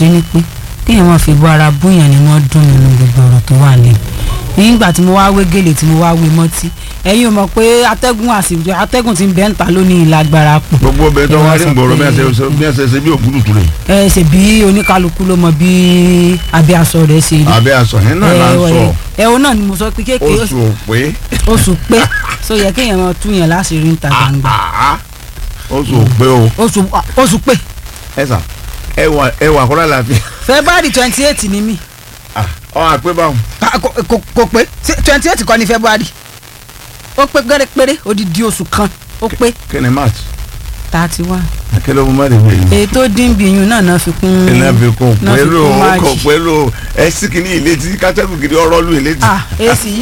ṣe ni pé kéèyàn máa fi bọ́ ara búyàn ni wọ́n dùn nínú gbogbo ọ̀rọ̀ tó wà lẹ́nu nígbà tí mo wá wé gèlè tí mo wá wé mọ́tí ẹ̀yin ò mọ̀ pé atẹ́gùn àsìkò atẹ́gùn ti ń bẹ́ ń ta lónìí ìlágbára pọ̀ gbogbo obìnrin tó wá rí gbòòrò bí wọ́n ṣe ṣe bí ògúdùtù rẹ̀ ẹ ṣe bí oníkálukú ló mọ bí abẹ́ aṣọ rẹ̀ ṣe rí abẹ́ aṣọ yẹn náà là ń sọ ẹ o náà ni mo sọ pé kéèké oṣù òpé oṣù pé so yẹ kéèyàn máa tú yẹn láṣìírí ń ta gbangba àá oṣù òpé o oṣù oṣù pé ẹ sà ẹwà ẹwà kọ́lá làáfíà february twenty eight ni mí ọ àpé báwọn. Ah, kò kò- kò pé twenty eight kọ́ ni february ó pé gẹ́rẹ́ péré odidi oṣù kan ó pé kí ni march thirty one akẹ́lẹ́ ọmọ mẹ́rin wẹ̀ yìí. èyí tó dín bí iyùn náà náà fi kún iná fi kún náà fi pẹ̀lú kún kò March. pẹ̀lú ẹ sí kìíní ìlétí kátẹ́kù kìíní ọ̀rọ̀ lù ìlétí. ah èsì yìí